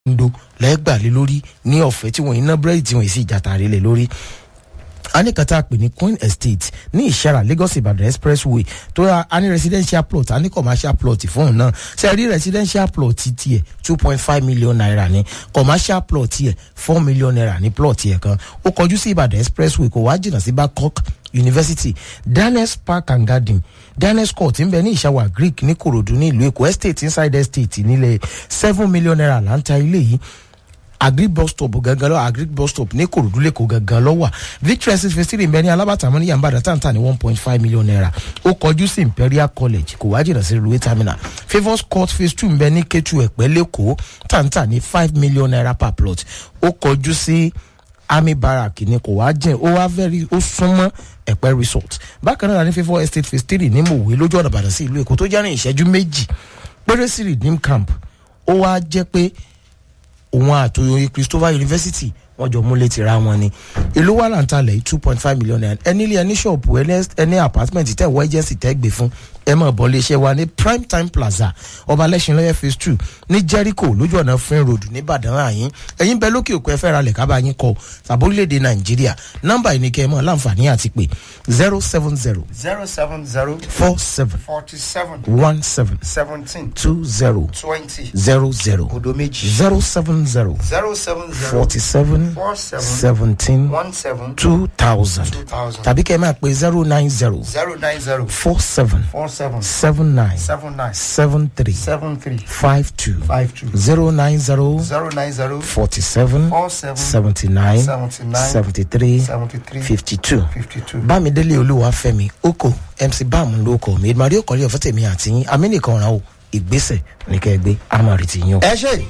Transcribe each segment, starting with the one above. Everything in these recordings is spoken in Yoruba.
ndo lẹ́gbàlé lórí ní ọ̀fẹ́ tí wọ́n iná búrẹ́dì tí wọ́n sì jàtàrí lé lórí anikata pè ní queen estate ní ìṣẹ́ra lagos ibadan expressway tó yà á ní residential plot á ní commercial plot fún un náà ṣe rí residential plot tiẹ̀ two point five million naira ní commercial plot tiẹ̀ four million naira ní plot tiẹ̀ kan ó kọjú sí ibadan expressway kò wá jìnnà sí babcock university daniels park and garden daniels court ń bẹ ní ìṣàwà greek ní korodu ní ìlú èkó estate inside estate nílẹ̀ seven million naira là ń ta ilé yìí agric bus stop gangan lọ agric bus stop ní korodu lẹ́kọ̀ọ́ gangan lọ wà victory six fifty mbẹ ní alábàtàmọ́ ní yàmbá dàtàntà ní one point five million naira ó kọjú sí imperial college kò wá jìnnà sí railway terminal favours court phase two mbẹ ní ketu ẹ̀pẹ́ lẹ́kọ̀ọ́ tàǹtà ní five million naira per plot ó kọjú sí army barrack ní kò wá jẹ́ ó wá very ó súnmọ́ ẹ̀pẹ́ resort bákan náà ní favour estate phase three ní mòwe lójú ọ̀nà ìbàdàn sí ìlú èkó tó jẹ́ ní ìṣẹ́jú méjì péré sí redeem camp ó wá jẹ́ pé òun àtòyè christopher university wọn jọ múlẹ̀ tìra wọn ni ìlú wà láǹtalẹ̀ two point five million naira ẹni ilé ẹni ṣọ́ọ̀bù ẹni apartment tẹ̀ wọ agency tẹ́ gbé fún ẹ mọ̀ bọ́ léṣẹ́ wa ní prime time plaza ọba lẹ́sìn lọ́yẹ̀ phase two ní jericho lójú ọ̀nà fún road nìbàdàn àyín ẹ̀yin bẹ lókè òkú ẹ fẹ́ ra lẹ̀ kábàá yín kọ sàbórílẹ̀-èdè nàìjíríà nọ́mbà yìí ni kẹ́ ẹ mọ̀ láǹfààní àti pé zero seven zero zero seven zero four seven forty seven one seven seventeen two zero twenty zero zero odo méjì zero seven zero zero seven zero forty seven four seven seventeen one seven two thousand two thousand tàbí kẹ́ ẹ máa pe zero nine zero zero nine zero four seven four seven seven nine seven nine seven three seven three five two five two zero nine zero zero nine zero forty seven four seven seventy nine seventy nine seventy three seventy three fifty two fifty two. bámidélé olúwàfẹ́mi oko mc bam ló kọ mi ìmọ̀rí òkọ̀lẹ́ ọ̀fẹ́ tèmi àti yín amínìkan ọ̀ràn o ìgbésẹ̀ ní kẹ́ ẹ gbé amọ̀rì tì yín o. ẹ ṣe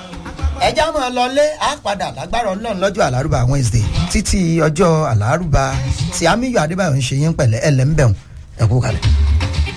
ẹja máa lọlé á padà lágbára ọlọ́run lọ́jọ́ àlárúbá wednesday títí ọjọ́ àlárúbá tí amíyọ adébáyọ̀ ń ṣe yín pẹ̀lẹ́ ẹlẹ́ńbẹ̀hùn ẹ̀kú kalẹ̀.